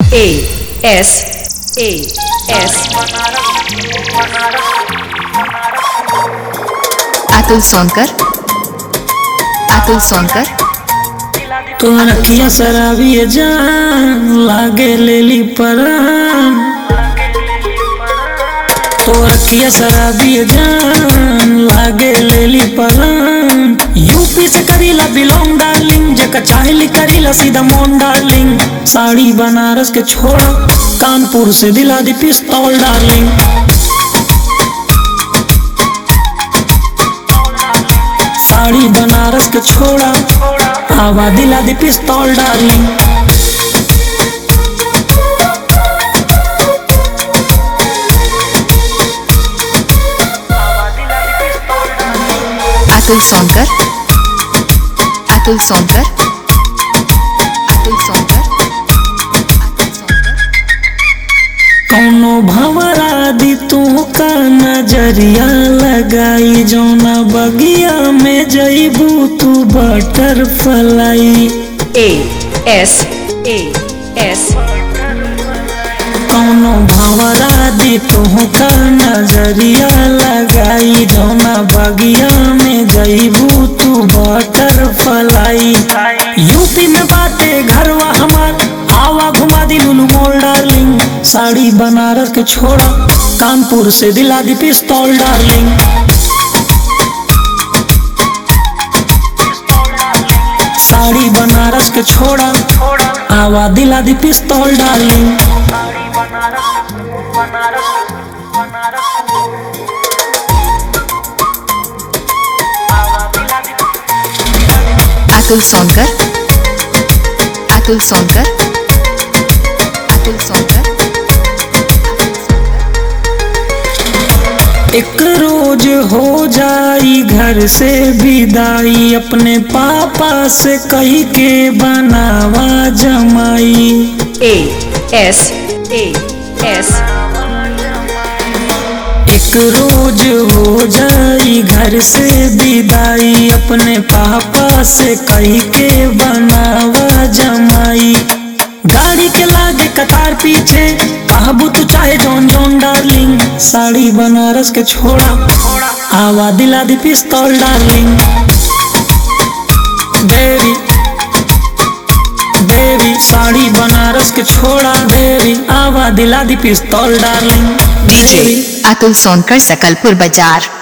A S A S Atul Sonkar Atul Sonkar तोहर अखिया शराबी जान लागे लेली परान तोहर अखिया शराबी जान लागे लेली परान यूपी से करीला बिलोंग डार्लिंग जेका चाहली करीला सीधा मोन डार्लिंग साड़ी बनारस के छोड़ा कानपुर से दिला दी पिस्तौल डार्लिंग साड़ी बनारस के छोड़ा आवा दिला दी पिस्तौल डार्लिंग अतुल सोनकर अतुल सोनकर अतुल सोनकर अतुल सोनकर कौनो भंवरा दी तू का नजरिया लगाई जौना बगिया में जईबू तू butterfly A S A S कौनो भंवरा दी तू का नजरिया लगाई जौना बगिया में जईबू तू बटर फलाई यूपी में बाटे घरवा हमार आवा घुमा दी लुलु मोल डार्लिंग साड़ी बनारस के छोड़ा कानपुर से दिला दी पिस्तौल डार्लिंग साड़ी बनारस के छोड़ा आवा दिला दी पिस्तौल डार्लिंग अतुल सोनकर अतुल सोनकर अतुल सोनकर एक रोज हो जाई घर से विदाई अपने पापा से कही के बनावा जमाई A S A S एक रोज हो जाई घर से विदाई अपने पापा से कही के बनावा जमाई गाड़ी के लागे कतार पीछे कहबू तू चाहे जौन जौन डार्लिंग साड़ी बनारस के छोड़ा आवा दिला दी पिस्तौल darling baby baby sari Banaras के छोड़ा बेबी आवा दिला दी पिस्तौल डार्लिंग DJ अतुल सोनकर सकलपुर बाजार